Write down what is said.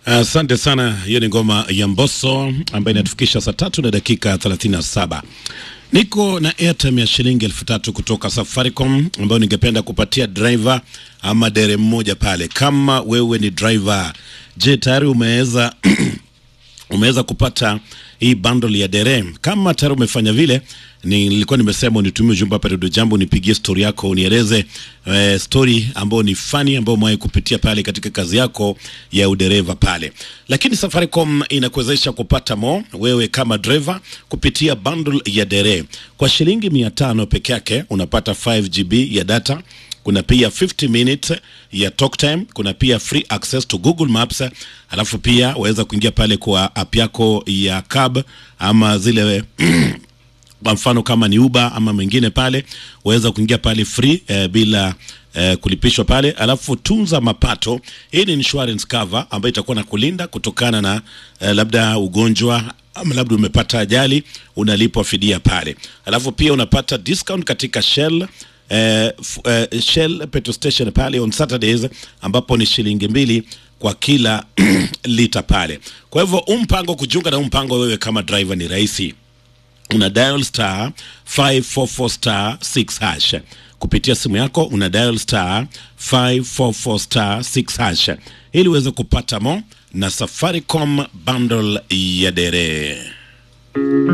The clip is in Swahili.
Asante uh, sana. Hiyo ni ngoma ya Mbosso ambayo inatufikisha saa tatu na dakika 37. Niko na airtime ya shilingi elfu tatu kutoka Safaricom ambayo ningependa kupatia driver ama dere mmoja pale. Kama wewe ni driver, je, tayari umeweza umeweza kupata hii bundle ya dere? Kama tayari umefanya vile, nilikuwa nimesema unitumie ujumbe hapa Radio Jambo, nipigie story yako, unieleze eh, story ambayo ni funny ambayo umewahi kupitia pale katika kazi yako ya udereva pale. Lakini Safaricom inakuwezesha kupata mo wewe kama driver kupitia bundle ya dere kwa shilingi mia tano peke yake, unapata 5 GB ya data kuna pia 50 minutes ya talk time, kuna pia free access to Google Maps, alafu pia waweza kuingia pale kwa app yako ya cab ama zile kwa mfano kama ni Uber ama mengine pale, waweza kuingia pale free eh, bila eh, kulipishwa pale. Alafu tunza mapato, hii ni insurance cover ambayo itakuwa na kulinda kutokana na eh, labda ugonjwa ama labda umepata ajali, unalipwa fidia pale. Alafu pia unapata discount katika Shell eh, eh, Shell petrol station pale on Saturdays ambapo ni shilingi mbili kwa kila lita pale. Kwa hivyo umpango kujiunga na umpango wewe kama driver ni rahisi una dial star 544 star 6 hash kupitia simu yako, una dial star 544 star 6 hash ili uweze kupata mo na Safaricom bundle ya dere.